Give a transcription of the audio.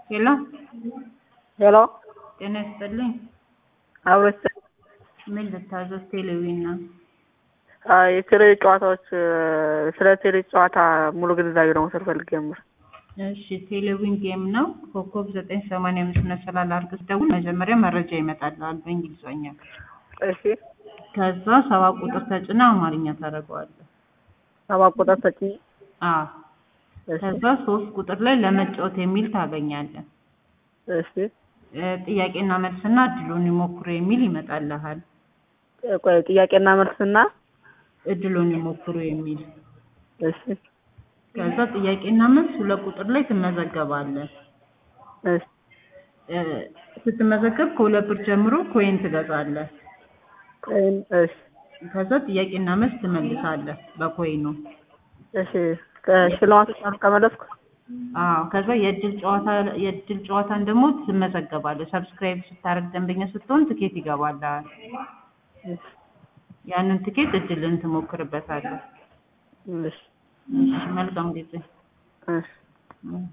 ሄሎ ሄሎ ጤና ይስጥልኝ። አብሮች ምን ልታዘዝ? ቴሌቪዥን ነው። የቴሌ ጨዋታዎች ስለ ቴሌ ጨዋታ ሙሉ ግንዛቤ ለመውሰድ ፈልጌ ነበር። እሺ ቴሌቪዥን ጌም ነው። ኮከብ ዘጠኝ ሰማንያ አምስት መሰላል አድርገህ ደውል። መጀመሪያ መረጃ ይመጣልሃል በእንግሊዝኛ። እሺ ከዛ ሰባ ቁጥር ተጭና አማርኛ ታደርገዋለህ። ሰባት ቁጥር ተጭ አዎ እሺ ከዛ ሶስት ቁጥር ላይ ለመጫወት የሚል ታገኛለህ። እሺ እ ጥያቄና መልስና እድሉን ይሞክሩ የሚል ይመጣልሃል። ቆይ ጥያቄና መልስና እድሉን ይሞክሩ የሚል እሺ ከዛ ጥያቄና መልስ ሁለት ቁጥር ላይ ትመዘገባለህ። እሺ እ ስትመዘገብ ከሁለት ብር ጀምሮ ኮይን ትገዛለህ። ቆይ እሺ ከዛ ጥያቄና መልስ ትመልሳለህ በኮይኑ። እሺ ከሽልማቶች አሉ ከመለስኩ አዎ ከዛ የእድል ጨዋታ የእድል ጨዋታን ደግሞ ትመዘገባለህ። ሰብስክራይብ ስታደርግ ደንበኛ ስትሆን ትኬት ይገባልሃል። እሺ ያንን ትኬት እድልን ትሞክርበታለህ። እሺ እሺ መልካም ጊዜ። እሺ